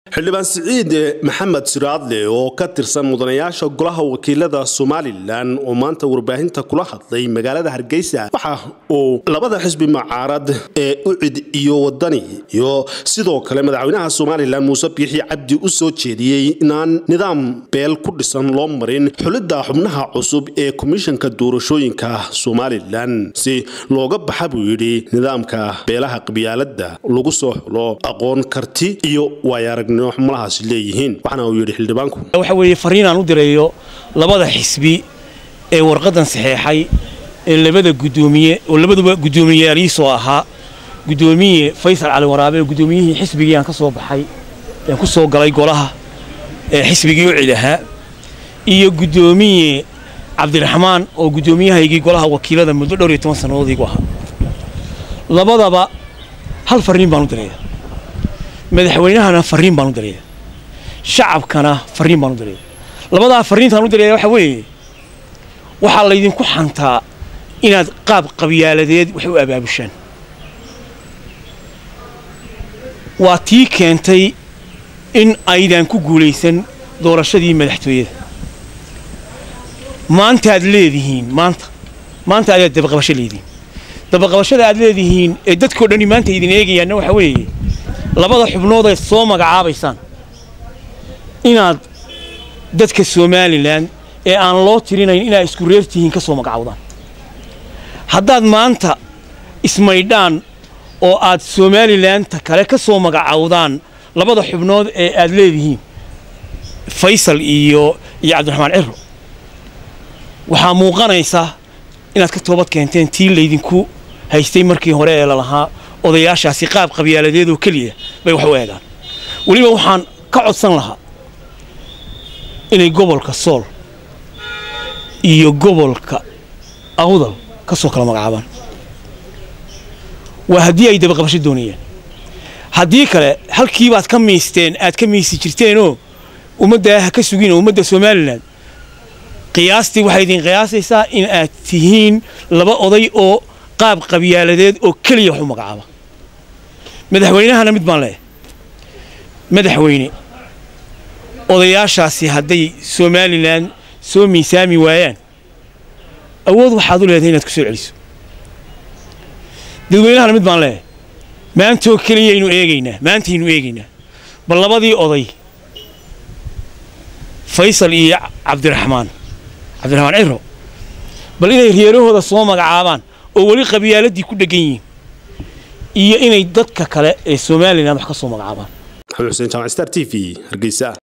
xildhibaan siciid maxamed siraadle oo ka tirsan mudanayaasha golaha wakiilada somalilan oo maanta warbaahinta kula hadlay magaalada hargeysa waxa uu labada xisbi mucaarad ee ucid iyo wadani iyo sidoo kale madaxweynaha somalilan muuse biixi cabdi u soo jeediyey inaan nidaam beel ku dhisan loo marin xulidda xubnaha cusub ee komishanka doorashooyinka somalilan si looga baxa buu yidhi nidaamka beelaha qabyaalada lagu soo xulo aqoon karti iyo waayaragnimo xumalahaas leeyihiin waxaana uu yidhi xildhibaanku waxa weeye fariin aan u direeyo labada xisbi ee warqadan saxeexay ee labada gudoomiye oo labaduba guddoomiyeyaaliisoo ahaa guddoomiye faysal cali waraabe oo guddoomiyihii xisbigii aan ka soo baxay aan ku soo galay golaha ee xisbigii u cid ahaa iyo guddoomiye cabdiraxmaan oo guddoomiyahaygii golaha wakiilada muddo dhowr iyo toban sannadood igu ahaa labadaba hal fariin baan u direeya madaxweynahana fariin baan u direeya shacabkana fariin baan u direeya labadaa fariintaan u direeya waxa weeye waxaa laydinku xantaa inaad qaab qabyaaladeed wax u abaabushaan waa tii keentay in aydan ku guulaysan doorashadii madaxtooyada maantaad leedihiin maanta maanta ayaad dabaqabasho leedihiin dabaqabashada aad leedihiin ee dadkoo dhani maanta idin eegayaanna waxa weeye labada xubnood eed soo magacaabaysaan inaad dadka somalilan ee aan loo tirinayn inaad isku reer tihiin ka soo magacawdaan haddaad maanta ismaydhaan oo aad somalilanta kale ka soo magacawdaan labada xubnood ee aad leedihiin faysal iyo iyo cabdiraxmaan ciro waxaa muuqanaysa inaad ka toobad keenteen tii laydinku haystay markii hore ee lalahaa odayaashaasi qaab qabyaaladeed oo keliya bay wax u eegaan weliba waxaan ka codsan lahaa inay gobolka sool iyo gobolka awdal ka soo kala magacaabaan waa haddii ay dabaqabasho doonayaan haddii kale halkiibaad ka miisteen aad ka miisi jirteenoo ummaddaa ha ka sugin oo ummadda somalilan qiyaastii waxay idin qiyaasaysaa in aad tihiin laba oday oo qaab qabyaaladeed oo keliya wax u magacaaba madaxweynahana mid baan leeyahay madaxweyne odayaashaasi hadday somalilan soo miisaami waayaan awood waxaad u leedahay inaad ku soo celiso dadweynahana mid baan leeyahay maantoo keliyaynu eegaynaa maantaynu eegaynaa bal labadii oday faysal iyo cabdiraxmaan cabdiraxmaan ciro bal inay reerahooda soo magacaabaan oo weli qabyaaladii ku dheggan yihiin iyo inay dadka kale ee somalilan wax ka soo magacaabaan xuseen jaamac star t v hargeysa